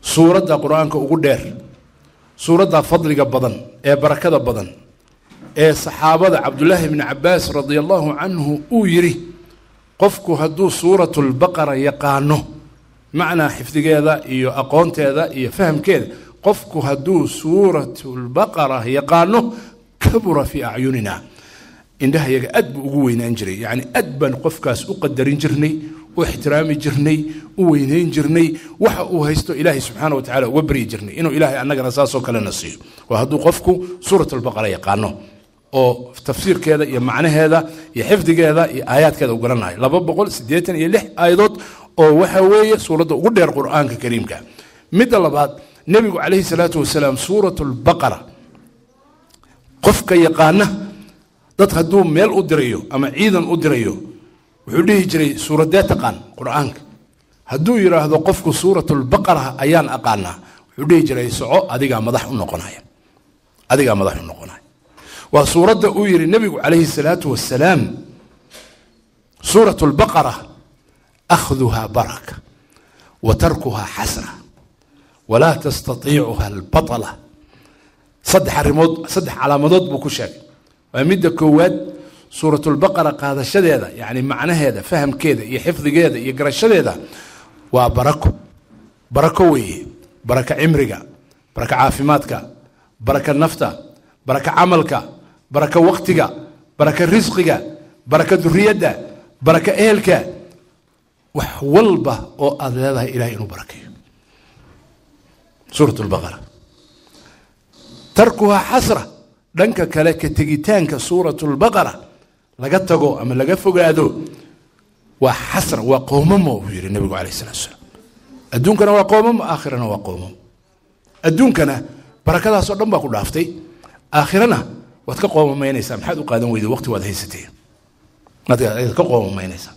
suuradda qur-aanka ugu dheer suuradda fadliga badan ee barakada badan ee saxaabada cabdulaahi bni cabaas radia allahu canhu uu yidhi qofku hadduu suuratulbaqara yaqaano macnaa xifdigeeda iyo aqoonteeda iyo fahamkeeda qofku hadduu suuratulbaqara yaqaano kabura fii acyunina indhahayaga aad buu ugu weynaan jiray yacni aad baan qofkaas u qadarin jirnay u ixtiraami jirnay u weynayn jirnay waxa uu haysto ilaahay subxaana wa tacala uga baryi jirnay inuu ilaahay annagana saasoo kalena siiyo waa hadduu qofku suuratulbaqara yaqaano oo tafsiirkeeda iyo macnaheeda iyo xifdigeeda iyo aayaadkeeda u garanayo laba boqol siddeetan iyo lix aayadood oo waxa weeye suuradda ugu dheer qur-aanka kariimka midda labaad nebigu calayhi salaatu wasalaam suuratulbaqara qofka yaqaana dad hadduu meel u dirayo ama ciidan u dirayo wuxuu dhihi jiray suuradee taqaan qur-aanka hadduu yidhaahdo qofku suuratulbaqara ayaan aqaanaa wuxuu dhihi jiray soco adigaa madax u noqonaya adigaa madax u noqonaya waa suuradda uu yidhi nebigu calayhi salaatu wasalaam suurat lbaqara akhduhaa baraka wa tarkuhaa xasra walaa tastatiicuha albatala saddex arrimood saddex calaamadood buu ku sheegay waa midda koowaad suuratulbaqara qaadashadeeda yacni macnaheeda fahamkeeda iyo xifdigeeda iyo garashadeeda waa barako barako weeye baraka cimriga baraka caafimaadka baraka nafta baraka camalka baraka waktiga baraka risqiga baraka duriyadda baraka ehelka wax walba oo aada leedahay ilahay inuu barakeeyo suurat lbaqara tarkuhaa xasra dhanka kale ka tegitaanka suurat lbaqara laga tago ama laga fogaado waa xasra waa qoomamo buu yihi nabigu calayh salatu salaam adduunkana waa qoomamo aakhirana waa qoomamo adduunkana barakadaasoo dhan baa ku dhaaftay aakhirana waad ka qoomamaynaysaa maxaad u qaadan weyda waqti waad haysatee waad ka qoomamaynaysaa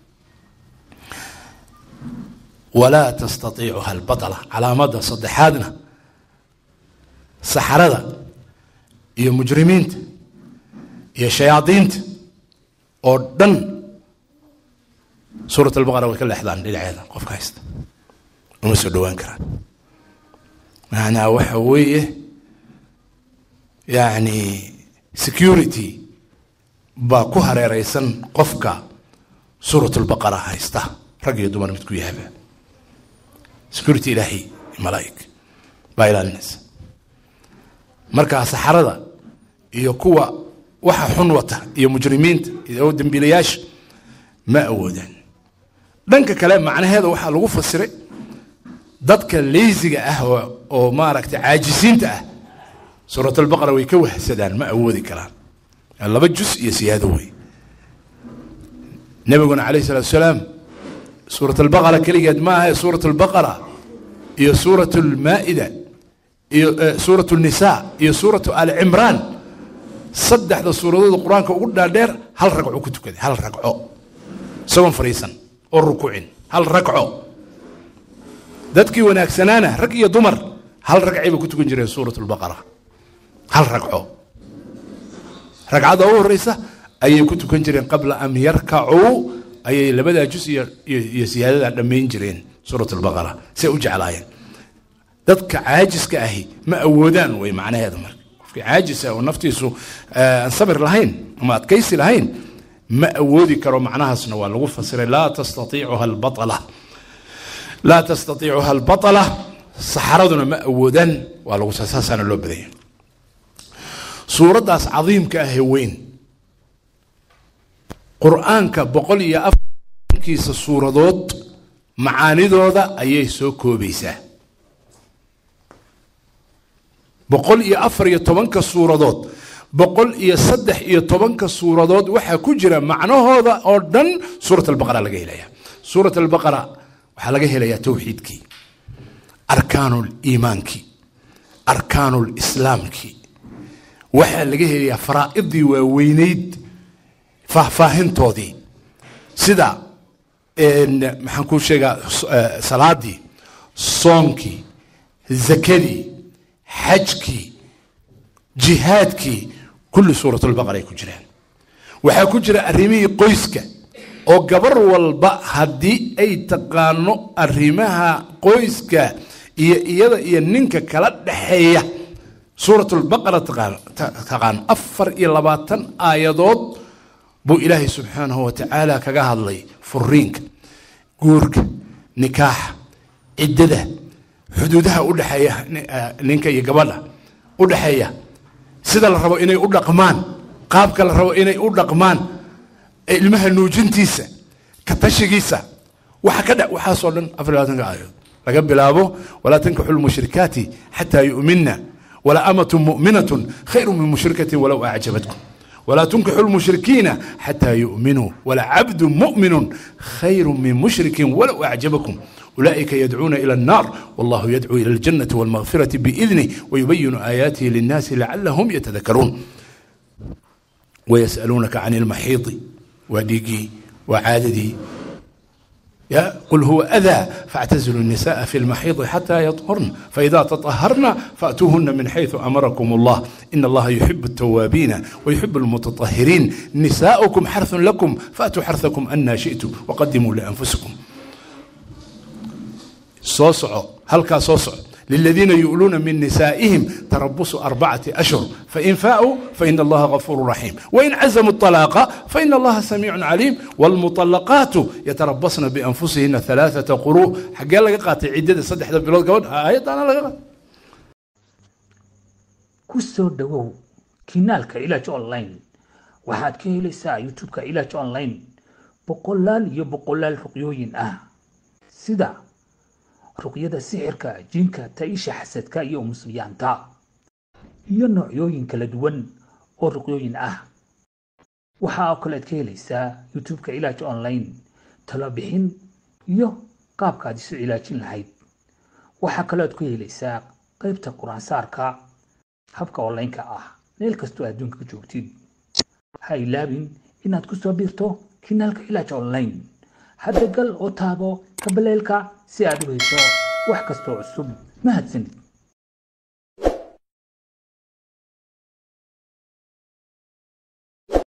walaa tastatiicuha albatala calaamada saddexaadna saxarada iyo mujrimiinta iyo shayaadiinta oo dhan suurat albaqara way ka leexdaan dhinaceeda qofka haysta uma soo dhowaan karaan macnaa waxa weeye yacni security baa ku hareereysan qofka suurat lbaqara haysta rag iyo dumar midku yahaba security ilaahay malaa'ig baa ilaalinaysa markaa saxarada iyo kuwa waxa xun wata iyo mujrimiinta iyo dembiilayaasha ma awoodaan dhanka kale macnaheeda waxaa lagu fasiray dadka leysiga ah oo maaragtay caajisiinta ah suurat albaqara way ka wahsadaan ma awoodi karaan laba jus iyo siyaado wey nabiguna calayh salatu salaam suurat albaqara keligeed ma aha suurat albaqara iyo suurat almaa'ida iyo suurat nisa iyo suuratu ali cimraan saddexda suuradood qur-aanka ugu dhaadheer hal ragco ku tukaday hal ragco isagoon fadhiisan oo rukuucin hal ragco dadkii wanaagsanaana rag iyo dumar hal ragcay bay ku tukan jireen suurat lbaqara hal ragco ragcada u horeysa ayay ku tukan jireen qabla an yarkacuu ayay labadaa jus iyo iyo siyaadada dhammayn jireen suurat albaqara say u jeclaayeen dadka caajiska ahi ma awoodaan way macnaheeda marka qofkii caajisa oo naftiisu aan sabir lahayn ama adkaysi lahayn ma awoodi karo macnahaasna waa lagu fasiray laa tastaiicuha albaala laa tastaiicuha albatala saxaraduna ma awoodaan waa lagu saasaana loo badanya suuraddaas cadiimka ahee weyn qur-aanka boqol iyo afarkiisa suuradood macaanidooda ayay soo koobaysaa boqol iyo afar iyo tobanka suuradood boqol iyo saddex iyo tobanka suuradood waxaa ku jira macnahooda oo dhan suurat albaqara laga helaya suurat albaqara waxaa laga helayaa towxiidkii arkaanu liimaankii arkaanu lislaamkii waxaa laga helayaa faraa'idii waaweyneyd faahfaahintoodii sida maxaan kuu sheegaa salaadii soomkii zakadii xajkii jihaadkii kulli suuratulbaqara ay ku jiraan waxaa ku jira arrimihii qoyska oo gabar walba haddii ay taqaano arrimaha qoyska iyo iyada iyo ninka kala dhexeeya suurat lbaqara taqaan afar iyo labaatan aayadood buu ilaahay subxaanahu wa tacaala kaga hadlay furiinka guurka nikaaxa ciddada xuduudaha u dhexeeya ninka iyo gabadha u dhexeeya sida la rabo inay u dhaqmaan qaabka la rabo inay u dhaqmaan ilmaha nuujintiisa ka tashigiisa waxa ka dha waxaasoo dhan afar labaatanka aayadood laga bilaabo walaa tankixu lmushrikaati xataa yu'minna wala amatu mu'minatun khayru min mushrikatin walow acjabatkum ولا تنكحوا المشركين حتى يؤمنوا ولا عبد مؤمن خير من مشرك ولو أعجبكم أولئك يدعون إلى النار والله يدعو إلى الجنة والمغفرة بإذنه ويبين آياته للناس لعلهم يتذكرون ويسألونك عن المحيض وديقي وعاددي يا قل هو أذى فاعتزلوا النساء في المحيض حتى يطهرن فإذا تطهرن فأتوهن من حيث أمركم الله إن الله يحب التوابين ويحب المتطهرين نساؤكم حرث لكم فأتوا حرثكم أن شئتم وقدموا لأنفسكم صوصعوا هل صوصع للذين يؤلون من نسائهم تربص أربعة أشهر فإن فاءوا فإن الله غفور رحيم وإن عزموا الطلاق فإن الله سميع عليم والمطلقات يتربصن بأنفسهن ثلاثة قروء حق الله قاتل عدة صدح بلود قول آيات أنا لغا kusoo dhawow kinaalka ilaaj online waxaad ka helaysaa youtube-ka ilaaj online boqolaal iyo boqolaal ruqyooyin ah sida ruqyada sixirka jinka taisha xasadka iyo musliyaanta iyo noocyooyin kala duwan oo ruqyooyin ah waxaa oo kalead ka helaysaa youtube-ka ilaaj online talabixin iyo qaabkaad isu cilaajin lahayd waxaa kalead ku helaysaa qaybta qur-aansaarka habka online-ka ah meel kastoo adduunka joogtid ha ilaabin inaad ku soo biirto kinaalka ilaaj online hadda gal oo taabo kabaleelka si aad u hesho wax kastoo cusub mahadsanid